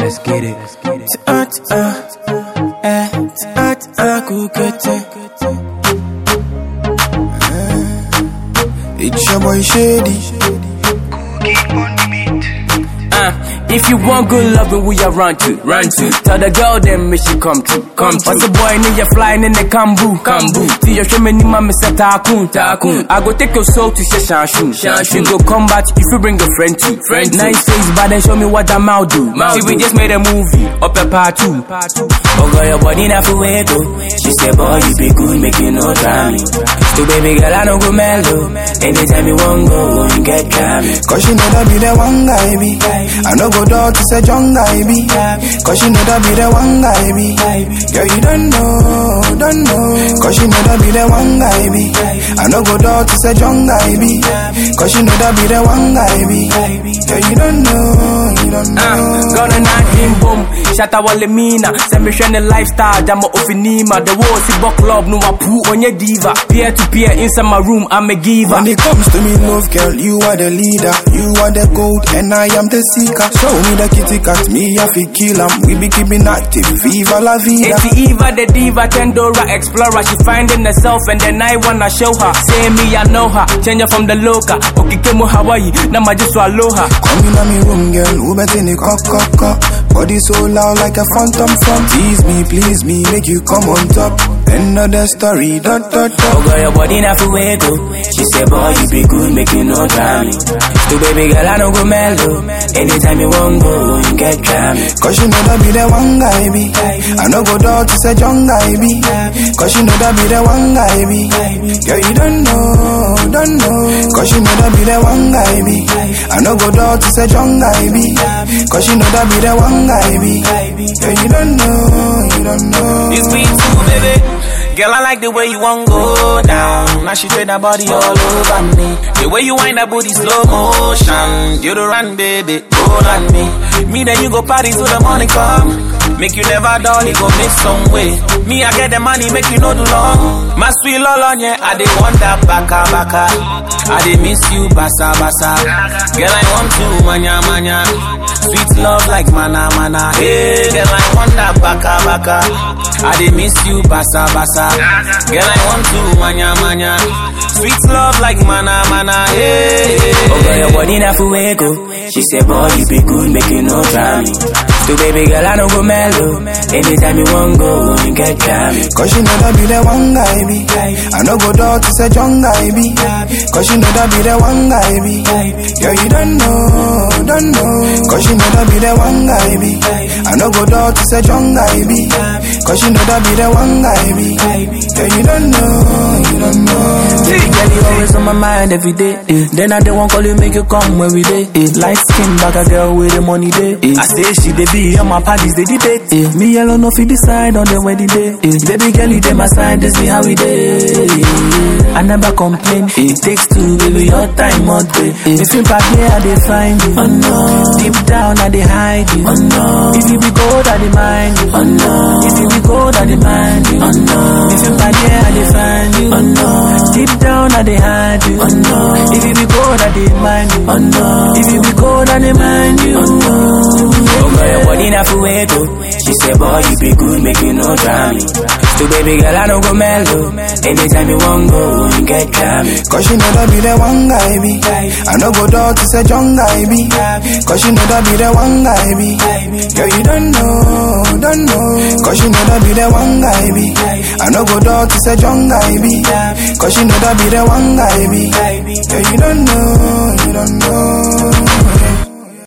Let's get it. Ta ta, eh, ta ta, kukete. Eh, It's your boy Shady. Uh, if you want good loving, we are run to, run to. Tell the girl then make she come to, come to. What's the boy in you flying in the kambu, kambu. See your show me ni mama say takun, takun. I go take your soul to say shanshu, shanshu. go combat if you bring a friend to, friend to. Nice face, but then show me what that mouth do. See we just made a movie, up a part two. Oh girl, your body not for wego. She said, boy, you be good, make you no try me. So baby girl, I don't go mellow. Anytime you want go, you get me. Cause she know that be the one guy be. I no go dog to say young guy be. Cause she know that be the one guy be. Girl, you don't know, don't know. Cause she know that be the one guy be. I no go dog to say young guy be. Cause she know that be the one guy be. Girl, you don't know, you don't know. Uh, gonna knock him boom, shatta wale mina. Send me shine lifestyle, jama ofinima. The war si book club, no apu on your diva. Peer to peer inside my room, I'm a giver. When it comes to me, love girl, you are the leader. You are the gold, and I am the seeker. Show me the kitty cat, me I fi kill 'em. We be keeping active, viva la vida. It's Eva, the diva, Tendora, explorer. She finding herself, and then I wanna show her. Say me, I know her. Change her from the loca. Okay, kemo Hawaii, now I just swallow her. Come in on me room, girl, who bet in the cock, cock, cock. Body so loud like a phantom from. Tease me, please me, make you come on top. Another story, dot, dot, Oh dot. girl, your body not for wego. She said, boy, you be good, make you no try me. So baby girl, I don't go mellow. Anytime you want go, you get me. Cause you know that be the one guy be. I no go dog to say young guy be. Cause you know that be the one guy be. Girl, you don't know, don't know. Cause you know that be the one guy be. I no go dog to say young guy be. Cause you know that be the one guy be. Girl, you don't know, you don't know. It's me too, baby. Girl, I like the way you want go down. Now she trade that body all over me. The way you wind that booty slow motion. You the run, baby, hold on me. Me then you go party till the morning come. Make you never dull, it go make some way. Me I get the money, make you know the long. My sweet lolo, yeah, I dey wonder baka baka. I dey miss you basa basa. Girl, I want to manya manya. Sweet love like mana mana. Hey, girl, I wonder baka baka. I dey miss you basa basa. Girl, I want to manya manya. Sweet love like mana mana. Hey, Oh girl, your body not for wego. She said, boy, you be good, make you no try me. So baby girl, I don't go mellow. Anytime you want go, you get me. Cause you know that be the one guy be. I no go dog to say young guy be. Cause you know that be the one guy be. Girl, you don't know, don't know. Cause you know that be the one guy be. I no go dog to say young guy be. Cause you know that be the one guy be. Girl, you don't know, you don't know. See, girl, you always on my mind every day. Eh. Then I don't want call you, make you come every day. Eh. Light skin back a girl with the money day. Eh. I say she they be on my parties, they debate. Eh. Me alone no fit decide on the wedding day. Eh. Baby girl, you dey my side, this me how we day. I never complain. It takes two, baby, your time all day. Eh. If you back here, I dey find you. Oh no. Deep down, I dey hide you. Oh no. If you be gold, I dey mind you. Oh no. If you be gold, I dey mind you. Oh no. If you back here, I dey find you. Oh no. Deep down, I dey hide you. Oh no. If you be gold, I dey mind you. Oh no. If you be gold, I dey mind you. Oh no. Oh girl, your body not for wego. She said, boy, you be good, make you no try me. So baby girl, I don't go mellow. Anytime you want go, you get me. Cause you know that be the one guy be. I no go dog to say young guy be. Cause you know that be the one guy be. Girl, you don't know, don't know. Cause you know that be the one guy be. I no go dog to say young guy be. Cause you know that be the one guy be.